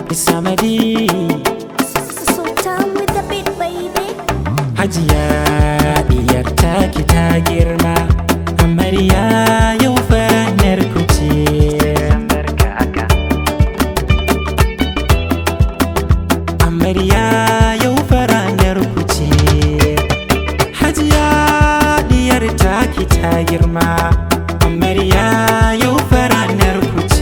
Isamadi Sultan with the beat, baby. Hajiya diyar taki ta girma Amarya yau fanar ku ce Amarya yau faranar ku ce Hajiya diyar taki ta girma Amarya yau faranar ku ce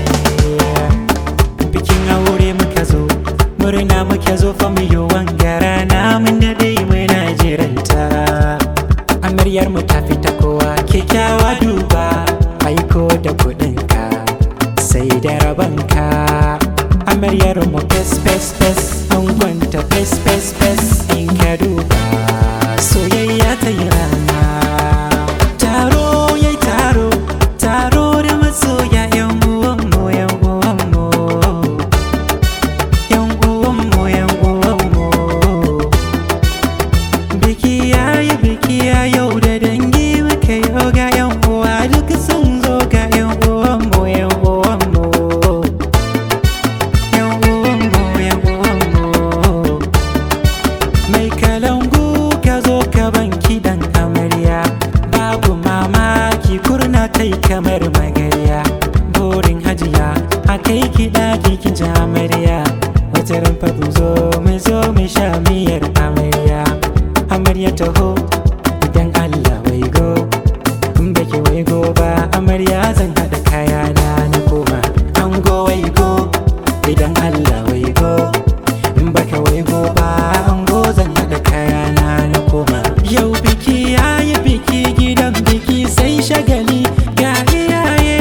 bikin aure muka zo murna muke zo fa mu yi wangara na mun dade muna jiranta amaryar mu ta fita kowa kyakkyawa duba aiko da kudinka sai da rabanka amaryar mu fes fes fes an gwanta fes fes fes in ka duba soyayya ta yi rana taro yayi taro taro da masoya yan uwanmu yan uwanmu yan uwanmu yan uwanmu biki yayi biki ya yau da dangi muka yau ga yan uwa duk sun zo ga yan uwanmu yan uwanmu yan uwanmu yan uwanmu mai kalangu ka zo ka ban kidan amarya babu mamaki kurna tai kamar magarya burin hajiya a kai kiɗa kikin ji amarya wata rumfa mu zo mu zo mu sha miyar amarya amarya taho idan allah wai go in baki wai go ba amarya zan haɗa kayana na koma ango wai go idan allah wai go in baka wai go ba ango zan haɗa kayana na koma yau biki yayi biki gidan biki sai shagali ga iyaye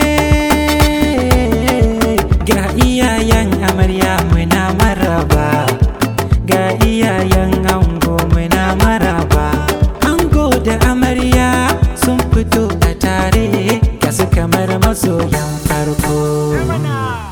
ga iyayen amarya muna maraba ga iyayen ango muna maraba ango da amarya sun fito a tare ga su kamar masoyan farko